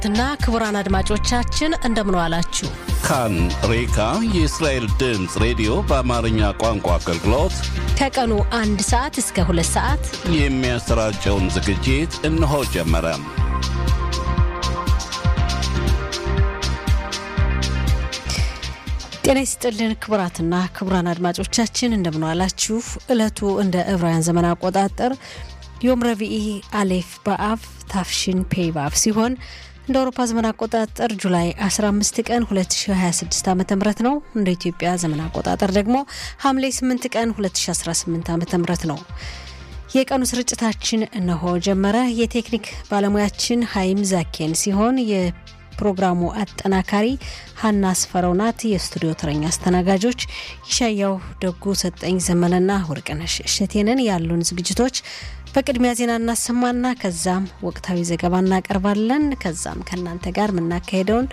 እና ክቡራን አድማጮቻችን እንደምን ዋላችሁ። ካን ሬካ የእስራኤል ድምፅ ሬዲዮ በአማርኛ ቋንቋ አገልግሎት ከቀኑ አንድ ሰዓት እስከ ሁለት ሰዓት የሚያሰራጨውን ዝግጅት እነሆ ጀመረ። ጤና ይስጥልን ክቡራትና ክቡራን አድማጮቻችን እንደምን ዋላችሁ። ዕለቱ እንደ ዕብራውያን ዘመን አቆጣጠር ዮም ረቢኢ አሌፍ በአብ ታፍሽን ፔይ በአብ ሲሆን እንደ አውሮፓ ዘመን አቆጣጠር ጁላይ 15 ቀን 2026 ዓ ም ነው። እንደ ኢትዮጵያ ዘመን አቆጣጠር ደግሞ ሐምሌ 8 ቀን 2018 ዓ ም ነው። የቀኑ ስርጭታችን እነሆ ጀመረ። የቴክኒክ ባለሙያችን ሀይም ዛኬን ሲሆን የፕሮግራሙ አጠናካሪ ሀና አስፈረው ናት። የስቱዲዮ ተረኛ አስተናጋጆች ይሻያው ደጉ፣ ሰጠኝ ዘመነና ወርቅነሽ እሸቴንን ያሉን ዝግጅቶች በቅድሚያ ዜና እናሰማና ከዛም ወቅታዊ ዘገባ እናቀርባለን። ከዛም ከእናንተ ጋር የምናካሄደውን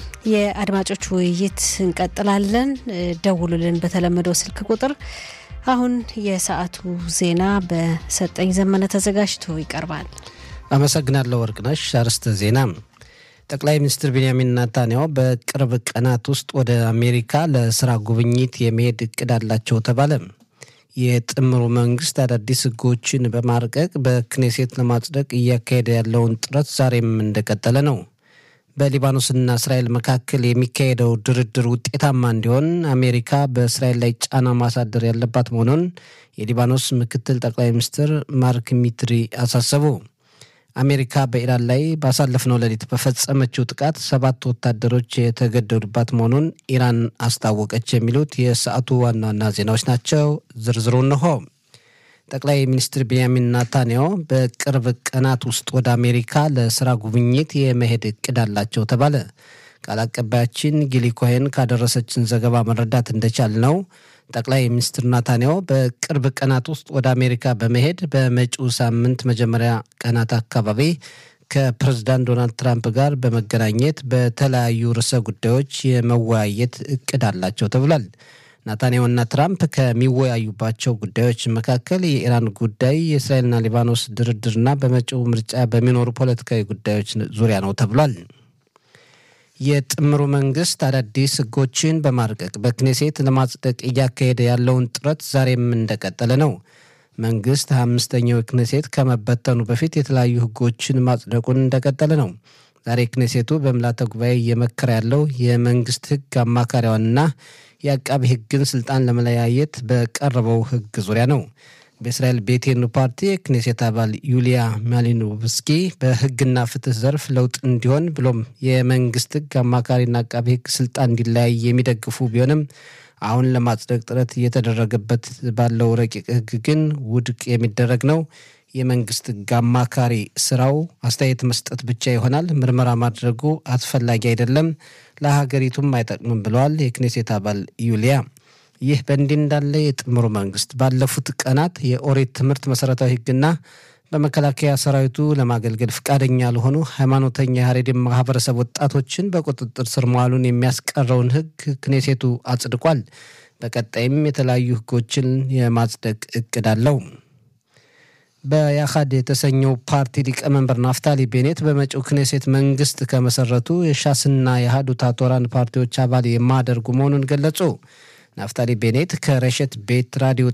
የአድማጮች ውይይት እንቀጥላለን። ደውሉልን በተለመደው ስልክ ቁጥር። አሁን የሰዓቱ ዜና በሰጠኝ ዘመነ ተዘጋጅቶ ይቀርባል። አመሰግናለሁ ወርቅነሽ። አርዕስተ ዜና ጠቅላይ ሚኒስትር ቤንያሚን ናታንያሁ በቅርብ ቀናት ውስጥ ወደ አሜሪካ ለስራ ጉብኝት የመሄድ እቅድ አላቸው ተባለ። የጥምሩ መንግስት አዳዲስ ህጎችን በማርቀቅ በክኔሴት ለማጽደቅ እያካሄደ ያለውን ጥረት ዛሬም እንደቀጠለ ነው። በሊባኖስና እስራኤል መካከል የሚካሄደው ድርድር ውጤታማ እንዲሆን አሜሪካ በእስራኤል ላይ ጫና ማሳደር ያለባት መሆኑን የሊባኖስ ምክትል ጠቅላይ ሚኒስትር ማርክ ሚትሪ አሳሰቡ። አሜሪካ በኢራን ላይ ባሳለፍነው ሌሊት በፈጸመችው ጥቃት ሰባት ወታደሮች የተገደሉባት መሆኑን ኢራን አስታወቀች። የሚሉት የሰዓቱ ዋና ዋና ዜናዎች ናቸው። ዝርዝሩ እንሆ። ጠቅላይ ሚኒስትር ቤንያሚን ናታንያሁ በቅርብ ቀናት ውስጥ ወደ አሜሪካ ለስራ ጉብኝት የመሄድ እቅድ አላቸው ተባለ። ቃል አቀባያችን ጊሊ ኮሄን ካደረሰችን ዘገባ መረዳት እንደቻል ነው ጠቅላይ ሚኒስትር ናታንያሁ በቅርብ ቀናት ውስጥ ወደ አሜሪካ በመሄድ በመጪው ሳምንት መጀመሪያ ቀናት አካባቢ ከፕሬዝዳንት ዶናልድ ትራምፕ ጋር በመገናኘት በተለያዩ ርዕሰ ጉዳዮች የመወያየት እቅድ አላቸው ተብሏል። ናታንያሁና ትራምፕ ከሚወያዩባቸው ጉዳዮች መካከል የኢራን ጉዳይ፣ የእስራኤልና ሊባኖስ ድርድርና በመጪው ምርጫ በሚኖሩ ፖለቲካዊ ጉዳዮች ዙሪያ ነው ተብሏል። የጥምሩ መንግስት አዳዲስ ህጎችን በማርቀቅ በክኔሴት ለማጽደቅ እያካሄደ ያለውን ጥረት ዛሬም እንደቀጠለ ነው። መንግስት አምስተኛው ክኔሴት ከመበተኑ በፊት የተለያዩ ህጎችን ማጽደቁን እንደቀጠለ ነው። ዛሬ ክኔሴቱ በምልዓተ ጉባኤ እየመከረ ያለው የመንግስት ህግ አማካሪዋንና የአቃቢ ህግን ስልጣን ለመለያየት በቀረበው ህግ ዙሪያ ነው። በእስራኤል ቤቴኑ ፓርቲ የክኔሴት አባል ዩሊያ ማሊኖቭስኪ በህግና ፍትህ ዘርፍ ለውጥ እንዲሆን ብሎም የመንግስት ህግ አማካሪና አቃቢ ህግ ስልጣን እንዲለያይ የሚደግፉ ቢሆንም አሁን ለማጽደቅ ጥረት እየተደረገበት ባለው ረቂቅ ህግ ግን ውድቅ የሚደረግ ነው። የመንግስት ህግ አማካሪ ስራው አስተያየት መስጠት ብቻ ይሆናል። ምርመራ ማድረጉ አስፈላጊ አይደለም፣ ለሀገሪቱም አይጠቅምም ብለዋል የክኔሴት አባል ዩሊያ። ይህ በእንዲህ እንዳለ የጥምሩ መንግስት ባለፉት ቀናት የኦሪት ትምህርት መሰረታዊ ህግና በመከላከያ ሰራዊቱ ለማገልገል ፈቃደኛ ያልሆኑ ሃይማኖተኛ የሀሬድን ማህበረሰብ ወጣቶችን በቁጥጥር ስር መዋሉን የሚያስቀረውን ህግ ክኔሴቱ አጽድቋል። በቀጣይም የተለያዩ ህጎችን የማጽደቅ እቅድ አለው። በያሃድ የተሰኘው ፓርቲ ሊቀመንበር ናፍታሊ ቤኔት በመጪው ክኔሴት መንግስት ከመሰረቱ የሻስና የሃዱታ ቶራን ፓርቲዎች አባል የማያደርጉ መሆኑን ገለጹ። ናፍታሊ ቤኔት ከረሸት ቤት ራዲዮ